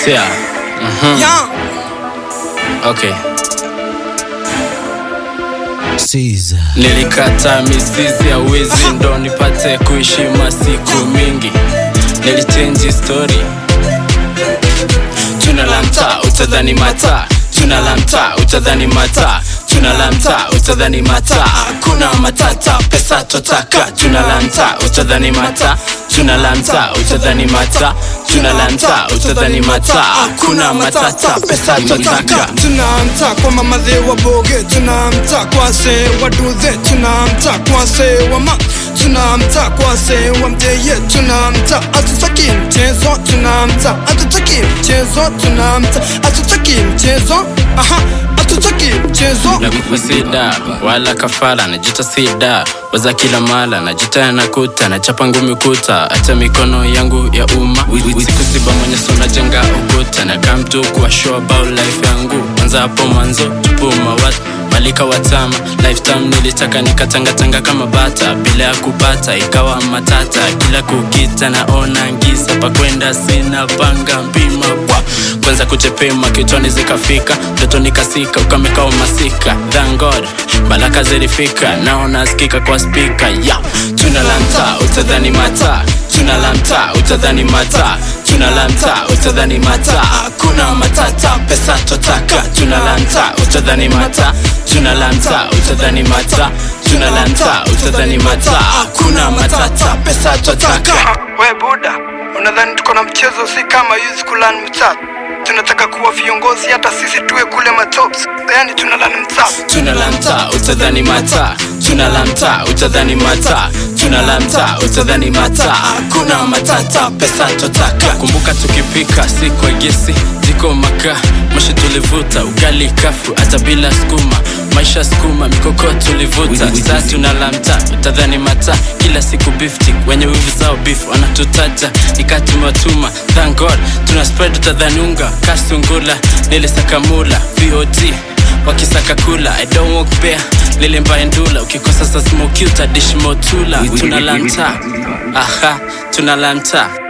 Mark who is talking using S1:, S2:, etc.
S1: Sia. Mhm.
S2: Yeah.
S1: Okay.
S3: Caesar.
S1: Nilikata mizizi ya wizi ndo nipate kuishi masiku mingi. Nilichange story. Tuna la mtaa utadhani mata. Tuna la mtaa utadhani mata. Tuna la mtaa utadhani mata. Hakuna matata, pesa totaka. Tuna la mtaa utadhani mata. Tuna la mtaa utadhani mata. Tuna la mtaa utadhani mata. Hakuna matata, pesa totaka.
S2: tunamta kwa mamadhe wa boge tunamta kwa se wa dudhe tunamta kwa se wa ma tunamta kwa se wa mdeye tunamta atutaki mchezo tunamta atutaki mchezo tunamta atutaki mchezo aha atutaki mchezo
S1: na kufasida wala kafara najita sida waza kila mala najita nakuta nachapa ngumi kuta hata mikono yangu ya umma siku siba mwenye sona jenga ukuta na kamtu kuwa show about life yangu kwanza hapo mwanzo tupuma wat malika watama lifetime nilitaka nikatangatanga kama bata bila ya kupata ikawa matata kila kukita naona ngisa pakwenda sina panga mpima kwa kwanza kuchepema kitwani zikafika ndoto nikasika ukamekao masika thank god baraka zilifika naona skika kwa spika ya tuna la mtaa utadhani mata tuna la mtaa utadhani mata tuna la mtaa utadhani mata hakuna matata pesa totaka tuna la mtaa utadhani mata tuna la mtaa utadhani mata tuna la mtaa utadhani mata hakuna matata pesa totaka
S2: we buda unadhani tuko na mchezo si kama youth kulan mtaa tunataka kuwa viongozi hata sisi tuwe kule matops yani tunalani mtaa
S1: tuna la mtaa utadhani mata tuna la mtaa utadhani mata tuna la mtaa utadhani mata hakuna matata pesa totaka kumbuka tukipika si kwa gesi ziko makaa moshi tulivuta ugali kafu hata bila skuma maisha skuma mikoko tulivuta saa tuna la mtaa utadhani mata kila siku biftik wenye wivu zao beef wanatutaja nikatumatuma thank god tuna spread utadhani unga kasungula nilisakamula vod wakisaka kula i don't walk bare lile mbaye ndula ukikosa sa smoki utadish motula tuna la mtaa aha tuna la mtaa